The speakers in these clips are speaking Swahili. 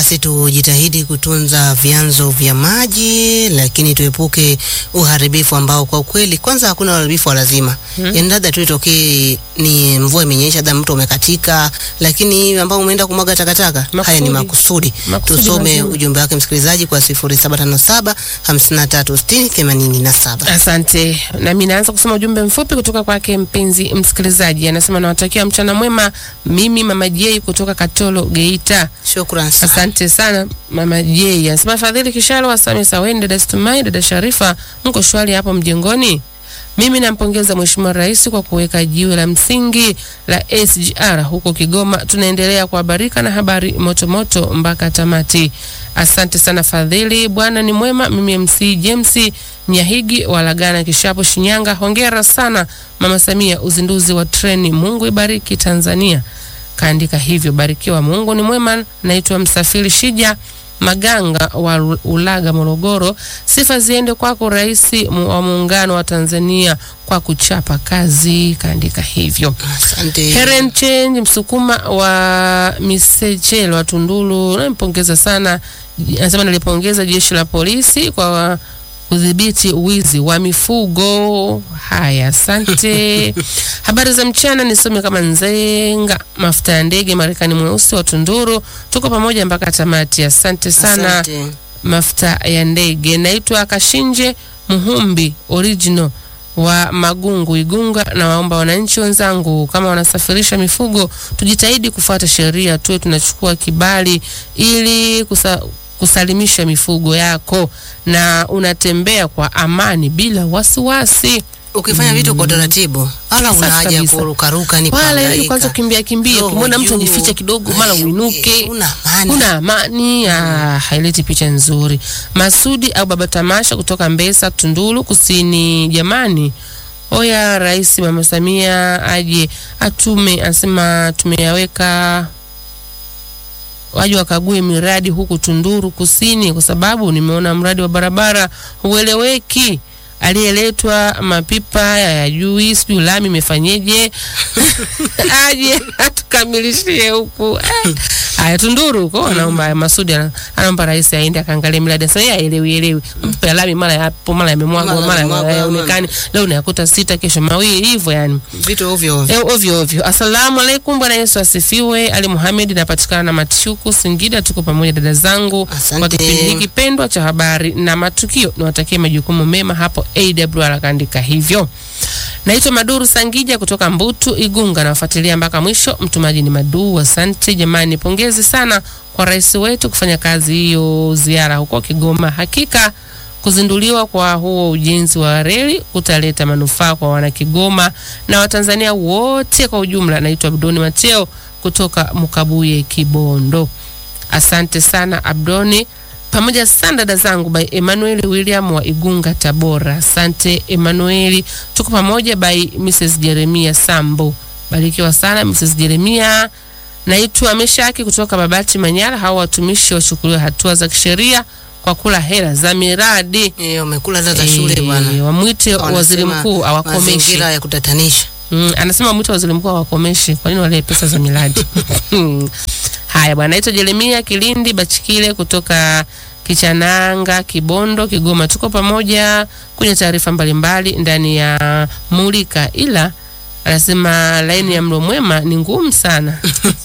Basi tujitahidi kutunza vyanzo vya maji, lakini tuepuke uharibifu ambao kwa ukweli, kwanza hakuna uharibifu wa lazima hmm. Yani labda tu itokee ni mvua imenyesha, labda mto umekatika, lakini ambao umeenda kumwaga takataka, haya ni makusudi. Makusudi Tusome mazuri. ujumbe wake msikilizaji kwa 0757 5360 87. Asante. Nami naanza kusoma ujumbe mfupi kutoka kwake mpenzi msikilizaji, anasema nawatakia mchana mwema. Mimi mama J kutoka Katolo Geita. Shukran sana. Asante sana mama J. Anasema Fadhili Kishalo, Asame Saweni, dada Stumai, dada Sharifa, mko shwari hapo mjengoni? Mimi nampongeza Mheshimiwa Rais kwa kuweka jiwe la msingi la SGR huko Kigoma. Tunaendelea kuhabarika na habari motomoto mpaka tamati. Asante sana Fadhili, Bwana ni mwema. Mimi MC James Nyahigi walagana Kishapo, Shinyanga. Hongera sana Mama Samia, uzinduzi wa treni. Mungu ibariki Tanzania. Kaandika hivyo, barikiwa, Mungu ni mwema. Naitwa Msafiri Shija Maganga wa Ulaga, Morogoro. Sifa ziende kwako Rais mu- wa Muungano wa Tanzania kwa kuchapa kazi. Kaandika hivyo. Asante. Heren Change Msukuma wa Misechelo wa Tunduru, nampongeza sana. Anasema nalipongeza jeshi la polisi kwa kudhibiti wizi wa mifugo. Haya, asante. Habari za mchana, nisome kama Nzenga mafuta ya ndege Marekani mweusi wa Tunduru. Tuko pamoja mpaka tamati. Asante sana Asante. mafuta ya ndege. Naitwa Kashinje Muhumbi original wa Magungu Igunga, na waomba wananchi wenzangu kama wanasafirisha mifugo tujitahidi kufuata sheria, tuwe tunachukua kibali ili kusa, kusalimisha mifugo yako na unatembea kwa amani bila wasiwasi. Ukifanya vitu kwa utaratibu, wala Safi una haja ya kabisa. kurukaruka ni Wala ili kuhangaika. kwanza kimbia kimbia, Roho ukimwona mtu juu. ajificha kidogo, mara Ay, uinuke una amani. una amani ah, haileti picha nzuri. Masudi au Baba Tamasha kutoka Mbesa, Tunduru Kusini. Jamani, oya Rais Mama Samia aje atume, anasema tumeyaweka waje wakague miradi huku Tunduru Kusini, kwa sababu nimeona mradi wa barabara hueleweki. Aliyeletwa mapipa ya jui sijui lami imefanyeje, aje atukamilishie huku Eh, haya Tunduru huko. Anaomba Masudi ana- anaomba rais aende akaangalie miradi. Sasa yeye aelewi elewi, mapipa ya lami mara yapo mara yamemwagwa Mara mara yamemwagwa, hayaonekani, leo unayakuta sita, kesho mawili, hivyo yani Vitu ovyo ovyo. Eh, ovyo ovyo. Asalamu alaikum, Bwana Yesu asifiwe. Ali Muhamed, napatikana na Matishuku, Singida. Tuko pamoja dada zangu Asante. kwa kipindi hiki pendwa cha habari na matukio. Niwatakie majukumu mema hapo AWR, akaandika hivyo. Naitwa Maduru Sangija kutoka Mbutu Igunga, nawafuatilia mpaka mwisho. Mtumaji ni Madu. Asante jamani, pongezi sana kwa rais wetu kufanya kazi hiyo, ziara huko Kigoma. Hakika kuzinduliwa kwa huo ujenzi wa reli kutaleta manufaa kwa wanakigoma na Watanzania wote kwa ujumla. Naitwa Abdoni Mateo kutoka Mkabuye, Kibondo. Asante sana Abdoni, pamoja sana dada zangu by Emmanuel William wa Igunga, Tabora. Asante Emmanuel, tuko pamoja by Mrs Jeremia Sambo. Barikiwa sana Mrs Jeremia. Naitwa Meshaki kutoka Babati, Manyara. Hao watumishi wachukuliwe hatua za kisheria kwa kula hela za miradi. Eh, umekula hela za shule bwana. Eh, wamwite waziri Wanasema mkuu awakomeshe. Mazingira ya kutatanisha. Mm, anasema wamwite waziri mkuu awakomeshe. Kwa nini wale pesa za miradi? Haya bwana, naitwa Jeremia Kilindi Bachikile kutoka Kichananga, Kibondo, Kigoma. Tuko pamoja kwenye taarifa mbalimbali ndani ya Mulika, ila anasema laini ya mlo mwema ni ngumu sana.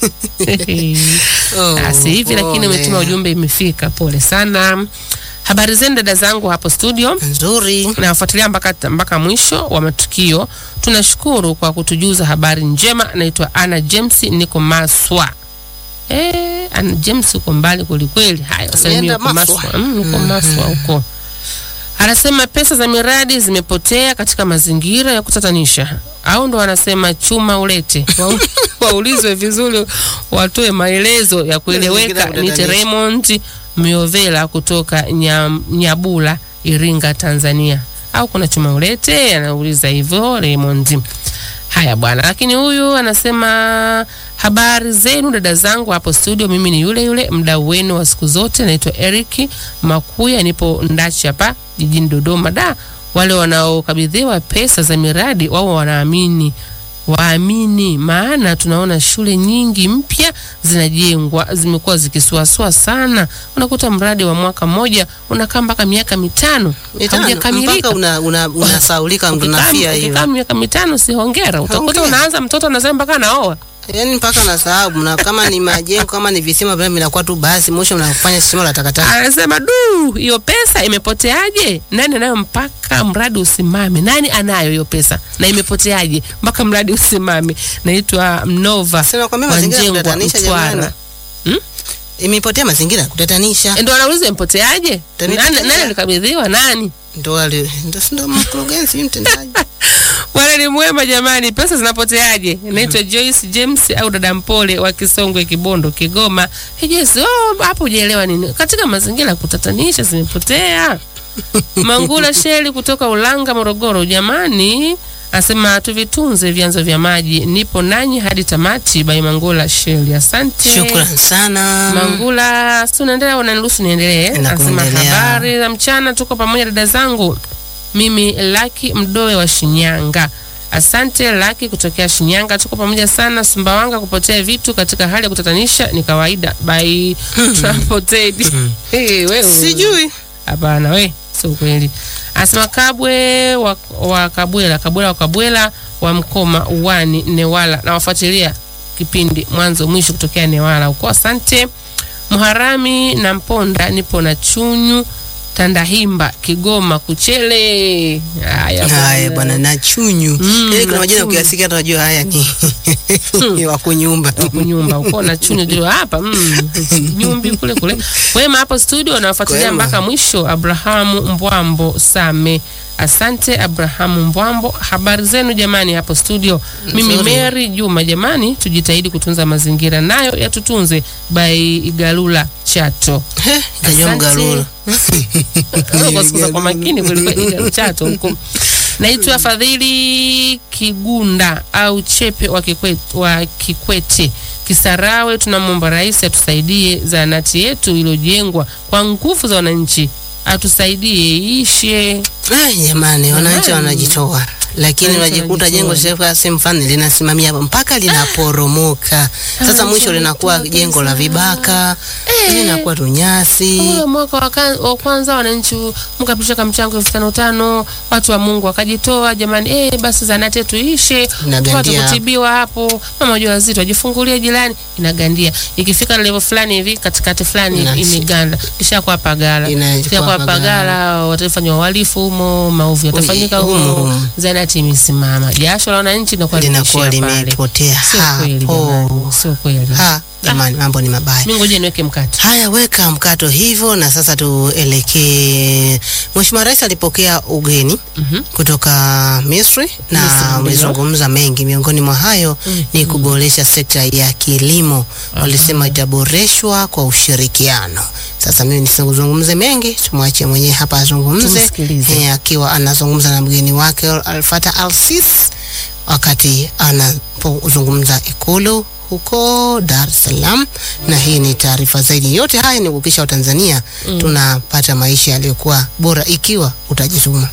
Oh, Asi hivi lakini pole. umetuma ujumbe, imefika. Pole sana. Habari zenu dada zangu hapo studio Nzuri. nawafuatilia mpaka, mpaka mwisho wa matukio. Tunashukuru kwa kutujuza habari njema. Naitwa Ana James, niko Maswa. Eh, Ana James uko mbali kwelikweli. Haya, salimia Umeenda uko Maswa? Maswa. Mm, uko Maswa huko. Anasema pesa za miradi zimepotea katika mazingira ya kutatanisha, au ndo wanasema chuma ulete Wau- waulizwe vizuri, watoe maelezo ya kueleweka. Mazingira ya Ni kutatanisha. Raymond Miovela kutoka Nyam- Nyabula, Iringa, Tanzania. Au kuna chuma ulete? Anauliza hivyo Raymond. Haya bwana, lakini huyu anasema habari zenu dada zangu hapo studio. Mimi ni yule yule mdau wenu wa siku zote, naitwa Eric Makuya, nipo Ndachi hapa jijini Dodoma. Da, wale wanaokabidhiwa pesa za miradi wao wanaamini waamini, maana tunaona shule nyingi mpya zinajengwa zimekuwa zikisuasua sana. Unakuta mradi wa mwaka mmoja unakaa mpaka miaka mitano Mitano, haujakamilika. mpaka una, una, unasaulika Ukikaa- unafia hiyo ukikaa miaka mitano si hongera, utakuta Hongera. unaanza mtoto anasema mpaka anaoa. yaani mpaka nasahau na kama ni majengo kama ni visima vile vinakuwa tu basi mwisho mnafanya shimo la takataka Anasema du, hiyo pesa imepoteaje? Nani anayo mpaka mradi usimame? Nani anayo hiyo pesa na imepoteaje mpaka mradi usimame? Naitwa Mnova Sema kwambia mazingira Wanjengwa, kutatanisha Mtwara. jamani. Hmm? imepotea mazingira kutatanisha Ndio anauliza imepoteaje? Imepotea. Nani, nani alikabidhiwa nani? ndo wale ndo si ndo mkurugenzi mtendaji Bwana ni mwema jamani, pesa zinapoteaje? Naitwa Joyce James au dada Mpole wa Kisongwe, Kibondo, Kigoma. Hey Joyce, oh, hapo hujaelewa nini? Katika mazingira ya kutatanisha zimepotea. Mangula Sheli kutoka Ulanga, Morogoro. Jamani, asema tuvitunze vyanzo vya maji. Nipo nanyi hadi tamati. Bai Mangula Sheli, asante. shukran sana Mangula, si unaendelea au unaniruhusu niendelee? Na Anasema kuendelea. habari za mchana, tuko pamoja dada zangu. Mimi Laki Mdoe wa Shinyanga. Asante Laki kutokea Shinyanga, tuko pamoja sana. Sumbawanga, kupotea vitu katika hali ya kutatanisha ni kawaida. By Transported. Hey, wewe. sijui Hapana we, sio kweli. Anasema Kabwe wa, wa Kabwela, Kabwela wa Kabwela wa Mkoma uwani Newala, na wafuatilia kipindi mwanzo mwisho kutokea Newala huko. Asante Muharami na Mponda, nipo na Chunyu Tandahimba, Kigoma, Kuchele. Haya haya bwana na chunyu Mm, Yaani kuna na majina chunyu. ukiyasikia hata unajua haya ni ni wa kunyumba kunyumba uko na chunyu ndio hapa mm, nyumbi kule kule wema hapo studio nawafuatilia Kwema. mpaka mwisho Abrahamu Mbwambo Same asante Abrahamu Mbwambo habari zenu jamani hapo studio mimi Nzuri. Mary Juma jamani tujitahidi kutunza mazingira nayo yatutunze by Igalula Chato He, kajua Asante. mgalula kwa sikuza kwa makini kuliko chato huko. Naitwa Fadhili Kigunda au Chepe wa Kikwete, wa Kikwete Kisarawe. Tunamwomba rais atusaidie zahanati yetu iliyojengwa kwa nguvu za wananchi, atusaidie iishe. Eh, jamani wananchi Jamani. wanajitoa lakini Wananchi unajikuta jengo wanajitoa. shirika sehemu fulani linasimamia hapo mpaka linaporomoka sasa mwisho linakuwa wanajitoa jengo la kabisa. vibaka linakuwa tu nyasi Ule mwaka wa kan- wa kwanza wananchi mkapisha kamchango elfu tano tano, watu wa Mungu wakajitoa jamani, eh, basi zahanati yetu ishe, Inagandia tupate hapo. kutibiwa hapo, mama wajawazito wajifungulie jirani, inagandia. Ikifika level fulani hivi katikati fulani Ina- imeganda, kisha kwa pagala, Inakuwa kisha kwa pagala. pagala watafanywa uhalifu humo, maovu yatafanyika humo, humo, humo. zahanati imesimama, jasho la wananchi linakuwa linakuwa limeishia pale. limepotea Sio kweli hapo jamani, sio kweli. ha jamani mambo ni mabaya Mimi ngoja niweke mkate. Haya, weka mkato hivyo, na sasa tuelekee. Mheshimiwa Rais alipokea ugeni Mhm. kutoka Misri Misri, na ndio. amezungumza mengi, miongoni mwa hayo ni kuboresha sekta ya kilimo. Walisema itaboreshwa kwa ushirikiano. Sasa mimi nisizungumze mengi, tumwachie mwenyewe hapa azungumze, Tumsikilize. eh, akiwa anazungumza na mgeni wake Al-Fatah Al-Sisi wakati anapozungumza Ikulu huko Dar es Salaam. Na hii ni taarifa zaidi. Yote haya ni kuhakikisha Watanzania tunapata maisha yaliyokuwa bora ikiwa utajituma.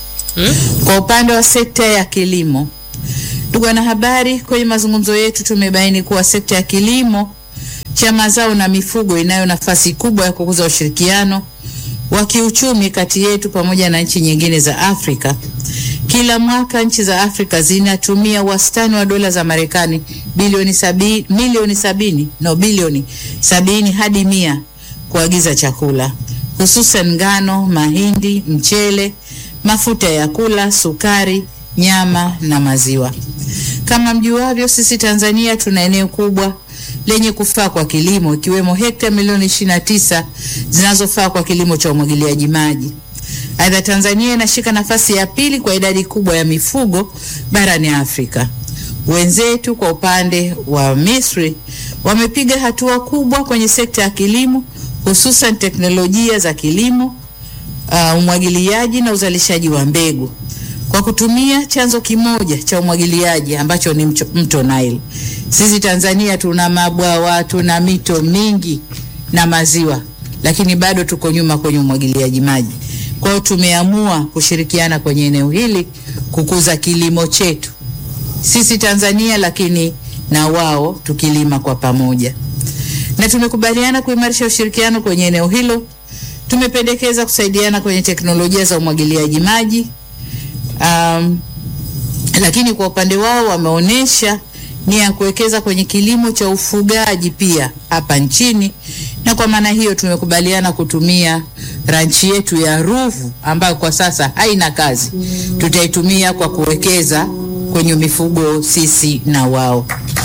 Kwa upande wa sekta ya kilimo, ndugu wanahabari, kwenye mazungumzo yetu tumebaini kuwa sekta ya kilimo cha mazao na mifugo inayo nafasi kubwa ya kukuza ushirikiano wa kiuchumi kati yetu pamoja na nchi nyingine za Afrika. Kila mwaka nchi za Afrika zinatumia wastani wa dola za Marekani bilioni sabini, milioni sabini no bilioni sabini hadi mia kuagiza chakula hususan ngano, mahindi, mchele, mafuta ya kula, sukari, nyama na maziwa. Kama mjuavyo, sisi Tanzania tuna eneo kubwa lenye kufaa kwa kilimo ikiwemo hekta milioni 29 zinazofaa kwa kilimo cha umwagiliaji maji. Aidha, Tanzania inashika nafasi ya pili kwa idadi kubwa ya mifugo barani Afrika. Wenzetu kwa upande wa Misri wamepiga hatua kubwa kwenye sekta ya kilimo, hususan teknolojia za kilimo, uh, umwagiliaji na uzalishaji wa mbegu kwa kutumia chanzo kimoja cha umwagiliaji ambacho ni mcho- mto Nile. Sisi Tanzania tuna mabwawa, tuna mito mingi na maziwa, lakini bado tuko nyuma kwenye umwagiliaji maji. Kwa hiyo tumeamua kushirikiana kwenye eneo hili kukuza kilimo chetu sisi Tanzania, lakini na wao tukilima kwa pamoja, na tumekubaliana kuimarisha ushirikiano kwenye eneo hilo. Tumependekeza kusaidiana kwenye teknolojia za umwagiliaji maji um, lakini kwa upande wao wameonyesha nia ya kuwekeza kwenye kilimo cha ufugaji pia hapa nchini, na kwa maana hiyo tumekubaliana kutumia ranchi yetu ya Ruvu ambayo kwa sasa haina kazi, tutaitumia kwa kuwekeza kwenye mifugo sisi na wao.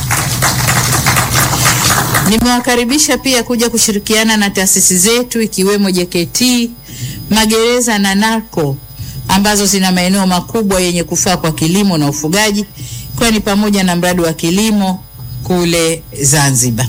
Nimewakaribisha pia kuja kushirikiana na taasisi zetu ikiwemo JKT, magereza na NACO ambazo zina maeneo makubwa yenye kufaa kwa kilimo na ufugaji, kwani pamoja na mradi wa kilimo kule Zanzibar.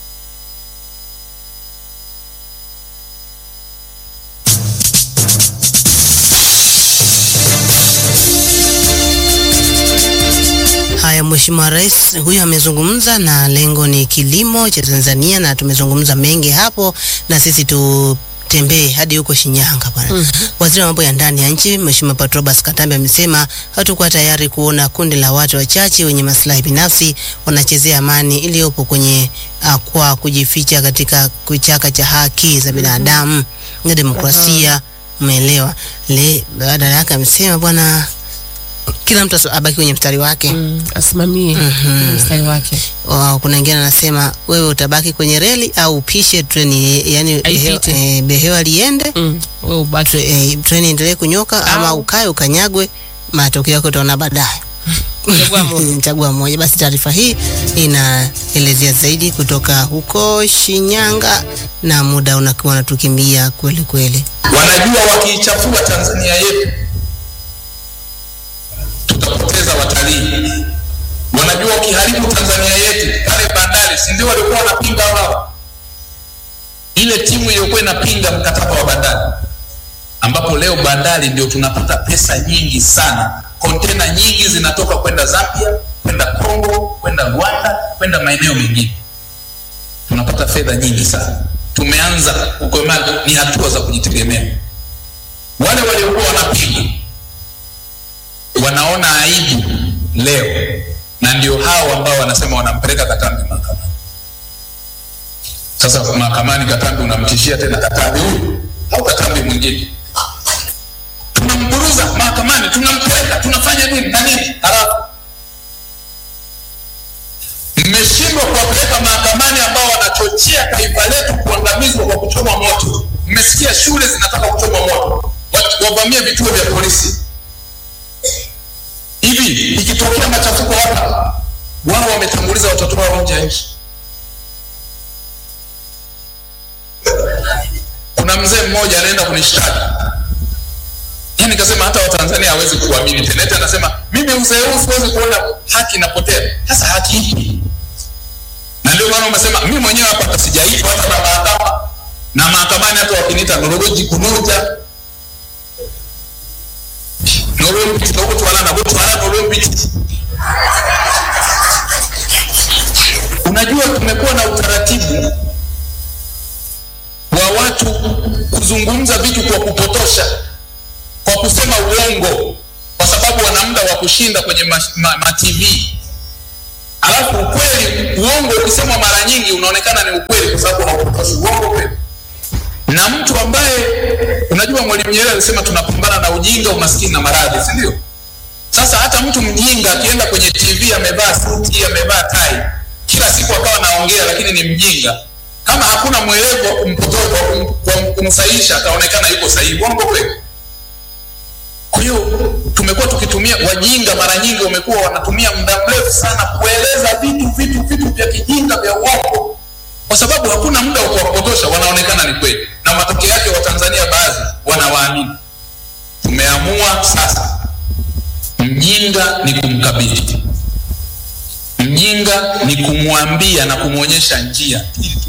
Haya, Mheshimiwa Rais huyu amezungumza na lengo ni kilimo cha Tanzania, na tumezungumza mengi hapo, na sisi tutembee hadi huko Shinyanga bwana. Mhm. Waziri wa mambo ya ndani ya nchi Mheshimiwa Patrobas Katambe amesema hatakuwa tayari kuona kundi la watu wachache wenye maslahi binafsi wanachezea amani iliyopo kwenye uh, kwa kujificha katika kichaka cha haki za binadamu na demokrasia. Umeelewa? Le badala yake amesema bwana, kila mtu aso- abaki kwenye mstari wake. Mm, asimamie Mhm. mstari wake. Wa- kuna wengine anasema wewe utabaki kwenye reli au upishe treni, yani Aipite. behewa, eh, behewa liende Mm, wewe ubaki. tre- eh, treni endelee kunyoka ama Au- ukae ukanyagwe, matokeo yake utaona baadaye. Chagua moja. Chagua moja. Basi taarifa hii inaelezea zaidi kutoka huko Shinyanga, na muda unakuwa unatukimbia kweli kweli. wanajua wakiichafua Tanzania yetu tutapoteza watalii. Wanajua wakiharibu Tanzania yetu pale bandari, si ndio walikuwa wanapinga wao, ile timu iliyokuwa inapinga mkataba wa bandari, ambapo leo bandari ndio tunapata pesa nyingi sana. Kontena nyingi zinatoka kwenda Zambia, kwenda Kongo, kwenda Rwanda, kwenda maeneo mengine tunapata fedha nyingi sana. Tumeanza kukomaa, ni hatua za kujitegemea. Wale waliokuwa wanapinga wanaona aibu leo, na ndio hao ambao wanasema wanampeleka Katambi mahakamani. Sasa mahakamani, Katambi unamtishia tena Katambi huyu au Katambi mwingine, tunamburuza mahakamani, tunampeleka, tunafanya nini na nini, halafu mmeshindwa kuwapeleka mahakamani ambao wanachochea taifa letu kuangamizwa kwa kuchoma moto. Mmesikia shule zinataka kuchoma moto, Wa- wavamie vituo vya polisi. Hivi ikitokea machafuko hapa, wao wametanguliza watoto wao nje ya nchi. Kuna mzee mmoja anaenda kunishtaki yani, nikasema hata Watanzania hawezi kuamini tena. Eti anasema mimi uzee huu siwezi kuona haki inapotea. Sasa haki ipi? na ndio maana umesema mimi mwenyewe hapa hata sijaitwa hata na mahakama na mahakamani hata wakiniita nologoji kunoja nolompiti nokutwala nakutwala nolompiti unajua tumekuwa na utaratibu wa watu kuzungumza vitu kwa kupotosha kwa kusema uongo kwa sababu wana muda wa kushinda kwenye ma, ma, ma TV alafu ukweli uongo ukisemwa mara nyingi unaonekana ni ukweli kwa sababu haupotoshi uongo kweli na mtu ambaye unajua mwalimu nyerere alisema tunapambana na ujinga umaskini na maradhi si ndio sasa hata mtu mjinga akienda kwenye tv amevaa suti amevaa tai kila siku akawa naongea lakini ni mjinga kama hakuna mwelevu wa kumpotoa wa kum- wa kumsahihisha ataonekana yuko sahihi uongo kweli kwa hiyo tumekuwa tukitumia wajinga, mara nyingi wamekuwa wanatumia muda mrefu sana kueleza vitu vitu vitu vya kijinga vya uongo, kwa sababu hakuna muda wa kuwapotosha, wanaonekana ni kweli, na matokeo yake Watanzania baadhi wanawaamini. Tumeamua sasa, mjinga ni kumkabidhi, mjinga ni kumwambia na kumwonyesha njia ili tu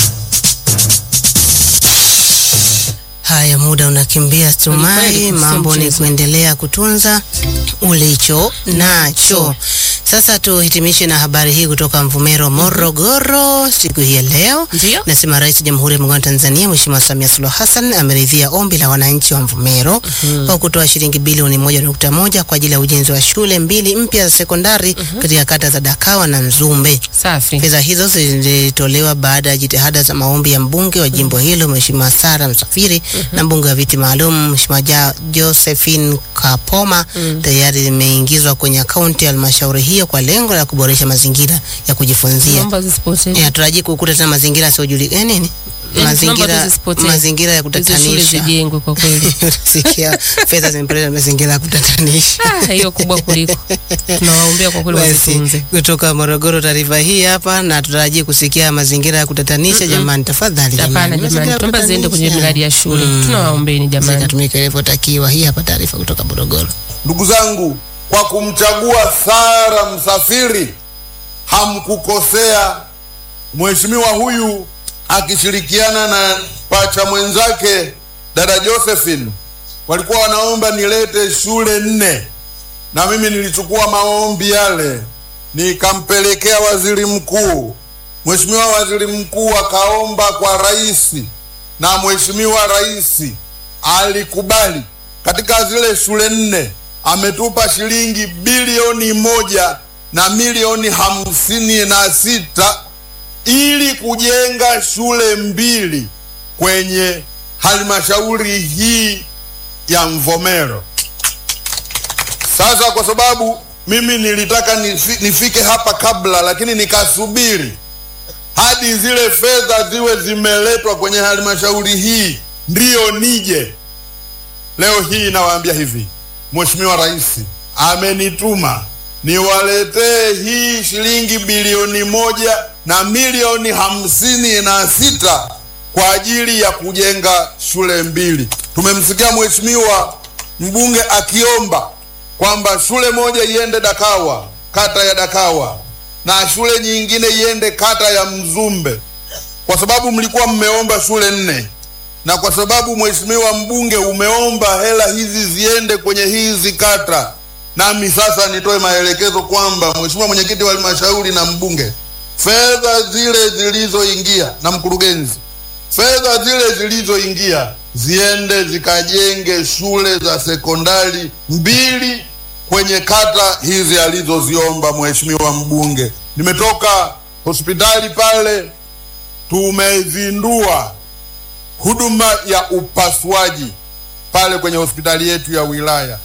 Haya, muda unakimbia Stumai, Kweli, kweli, mambo sio ni mchezo. kuendelea kutunza ulicho nacho. Sasa tuhitimishe na habari hii kutoka Mvumero, Morogoro, siku hii ya leo. Ndio. Nasema Rais wa Jamhuri ya Muungano wa Tanzania Mheshimiwa Samia Suluhu Hassan ameridhia ombi la wananchi wa Mvumero kwa kutoa shilingi bilioni moja nukta moja kwa ajili ya ujenzi wa shule mbili mpya za sekondari katika kata za Dakawa na Nzumbe. Safi. Fedha hizo zilitolewa baada ya jitihada za maombi ya mbunge wa jimbo hilo Mheshimiwa Sara Msafiri na mbunge wa viti maalum Mheshimiwa Ja- Josephine Kapoma tayari zimeingizwa kwenye akaunti ya halmashauri hiyo kwa lengo la kuboresha mazingira ya kujifunzia. Naomba zisipotee. Eh, Hataraji kukuta tena mazingira yasiyojulikana nini? Yaani tunaomba Mazingira tuzisipotee. mazingira ya Hizo shule kutatanisha. zijengwe kwa kweli. Sikia fedha zimepeleka mazingira ya kutatanisha. Ah, hiyo kubwa kuliko. Tunawaombea kwa kweli Basi, wazitunze. kutoka Morogoro taarifa hii hapa, na tutarajia kusikia mazingira ya kutatanisha. Jamani, tafadhali Hapana mazingira jamani, ya tuomba ziende kwenye kutatanisha. miradi ya shule. Mm. Tunawaombeni jamani. zikatumika ilivyotakiwa. Hii hapa taarifa kutoka Morogoro. Ndugu zangu, kwa kumchagua Sara Msafiri hamkukosea. Mheshimiwa huyu akishirikiana na pacha mwenzake dada Josephine walikuwa wanaomba nilete shule nne, na mimi nilichukua maombi yale nikampelekea waziri mkuu. Mheshimiwa waziri mkuu akaomba kwa rais, na mheshimiwa rais alikubali. Katika zile shule nne ametupa shilingi bilioni moja na milioni hamsini na sita ili kujenga shule mbili kwenye halmashauri hii ya Mvomero. Sasa kwa sababu mimi nilitaka nifi, nifike hapa kabla, lakini nikasubiri hadi zile fedha ziwe zimeletwa kwenye halmashauri hii ndiyo nije. Leo hii nawaambia hivi, Mheshimiwa Rais amenituma niwaletee hii shilingi bilioni moja na milioni hamsini na sita kwa ajili ya kujenga shule mbili. Tumemsikia Mheshimiwa mbunge akiomba kwamba shule moja iende Dakawa, kata ya Dakawa, na shule nyingine iende kata ya Mzumbe, kwa sababu mlikuwa mmeomba shule nne na kwa sababu mheshimiwa mbunge umeomba hela hizi ziende kwenye hizi kata, nami sasa nitoe maelekezo kwamba mheshimiwa mwenyekiti wa halmashauri na mbunge, fedha zile zilizoingia na mkurugenzi, fedha zile zilizoingia ziende zikajenge shule za sekondari mbili kwenye kata hizi alizoziomba mheshimiwa mbunge. Nimetoka hospitali pale, tumezindua huduma ya upasuaji pale kwenye hospitali yetu ya wilaya.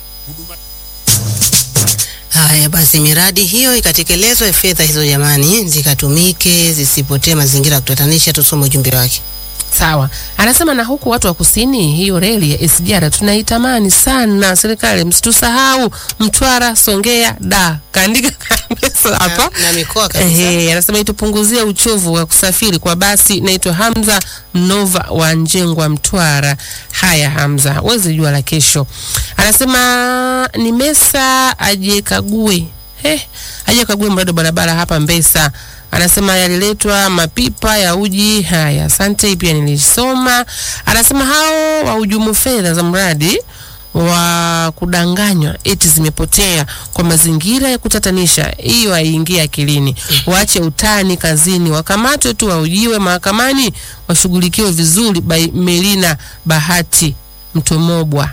Haya basi, miradi hiyo ikatekelezwe, fedha hizo jamani zikatumike, zisipotee mazingira ya kutatanisha. Tusome ujumbe wake. Sawa, anasema na huku watu wa kusini, hiyo reli ya SGR tunaitamani sana. Serikali msitusahau, Mtwara, Songea, da kaandika kabisa hapa Na- na mikoa kabisa. Ehe, anasema itupunguzie uchovu wa kusafiri kwa basi. Naitwa Hamza Nova wa Njengwa, Mtwara. Haya Hamza, wezi jua la kesho. Anasema ni Mesa ajekague He, aje kague mradi wa barabara hapa Mbesa. Anasema yaliletwa mapipa ya uji. Haya, asante, hii pia nilisoma. Anasema hao wahujumu fedha za mradi wa kudanganywa eti zimepotea kwa mazingira ya kutatanisha, hiyo haiingia akilini. Waache utani kazini, wakamatwe tu, waujiwe mahakamani, washughulikiwe vizuri. By Melina Bahati Mtomobwa.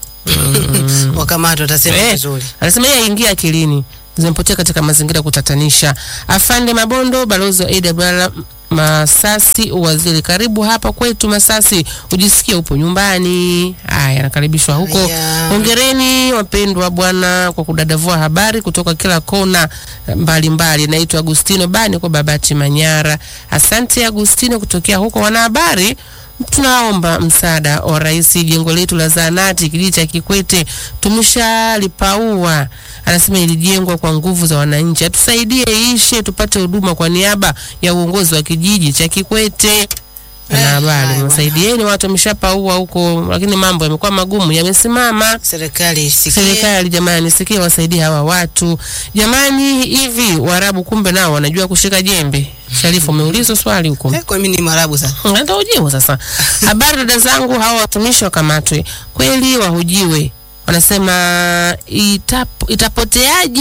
Wakamatwa watasema Eh, vizuri. anasema yeye aingia akilini zimepotea katika mazingira ya kutatanisha. Afande Mabondo, balozi wa AWR Masasi, waziri, karibu hapa kwetu Masasi, ujisikie upo nyumbani. Haya, nakaribishwa huko. Haya. Hongereni wapendwa bwana kwa kudadavua habari kutoka kila kona mbalimbali. Naitwa Agustino Bani kwa Babati Manyara. Asante Agustino kutokea huko. Wanahabari, tunaomba msaada wa rais, jengo letu la zahanati kijiji cha Kikwete tumeshalipaua. Anasema ilijengwa kwa nguvu za wananchi, atusaidie ishe tupate huduma kwa niaba ya uongozi wa kijiji cha Kikwete. Wanahabari, haya, msaidieni, watu wameshapaua huko, lakini mambo yamekuwa magumu, yamesimama. Serikali isikie. Serikali jamani, sikia, wasaidie hawa watu jamani. Hivi Waarabu kumbe nao wanajua kushika jembe? Sharifu, umeulizwa swali huko. Eh, kwa mimi ni Mwarabu sasa. Ndio ujibu sasa. Habari dada zangu, hawa watumishi wakamatwe kweli, wahojiwe. Wanasema itap, itapoteaje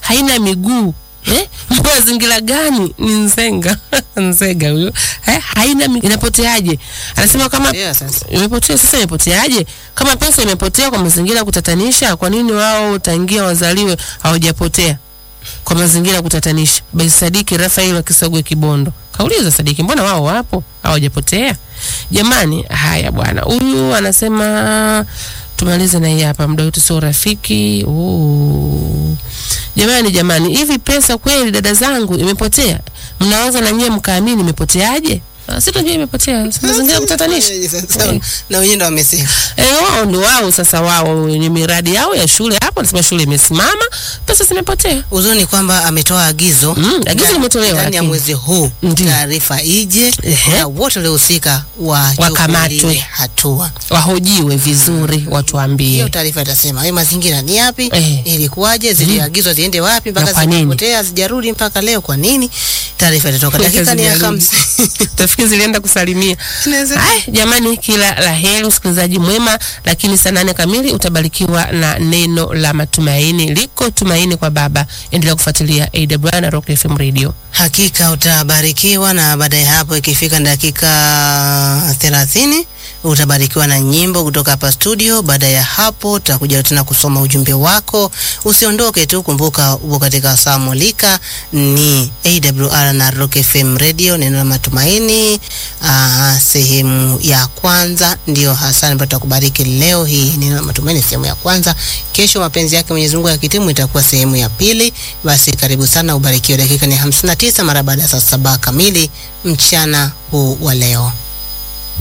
haina miguu eh? mazingira gani ni nzenga nzega huyo eh? haina mi- inapoteaje anasema kama Yeah, sasa. imepotea sasa imepoteaje kama pesa imepotea kwa mazingira ya kutatanisha kwa nini wao tangia wazaliwe hawajapotea kwa mazingira ya kutatanisha basi sadiki rafael wa kisogwe kibondo kauliza sadiki mbona wao wapo hawajapotea jamani haya bwana huyu anasema tumalize na hii hapa muda wetu sio rafiki Ooh. jamani jamani hivi pesa kweli dada zangu imepotea mnaweza na nyie mkaamini imepoteaje Ah, si tunajua imepotea Si mazingira ya kutatanisha Sasa, na wenyewe ndo wamesema Eh, wao ni wao sasa, wao wenye miradi yao ya shule hapo, nasema shule imesimama, pesa zimepotea. uzuri ni kwamba ametoa agizo Mm, agizo ndani- limetolewa, ndani ya lakini. mwezi huu Ndiyo. taarifa ije Ehe. na wote waliohusika Wakamatwe. wachukuliwe hatua Wahojiwe vizuri, hiyo watuambie. taarifa itasema hayo mazingira ni yapi Eh. ilikuwaje ziliagizwa ziende wapi Na mpaka kwa nini? zimepotea zijarudi mpaka leo kwa nini taarifa itatoka dakika ni ya Zijarudi. hamsini Tafikiri zilienda kusalimia. Inaweza- Haya, jamani, kila la heri, usikilizaji mwema. Lakini saa nane kamili utabarikiwa na neno la matumaini. Liko tumaini kwa Baba. Endelea kufuatilia AWR na Rock FM Radio. Hakika utabarikiwa, na baada ya hapo ikifika dakika thelathini utabarikiwa na nyimbo kutoka hapa studio. Baada ya hapo tutakuja tena kusoma ujumbe wako. Usiondoke tu, kumbuka upo katika saa mulika, ni AWR na Rock FM Radio, neno la matumaini. Aa, sehemu ya kwanza ndio hasa ambayo tutakubariki leo hii, neno la matumaini sehemu ya kwanza. Kesho mapenzi yake Mwenyezi Mungu yakitimu itakuwa sehemu ya pili. Basi karibu sana, ubarikiwe. Dakika ni 59 mara baada ya saa saba kamili mchana huu wa leo.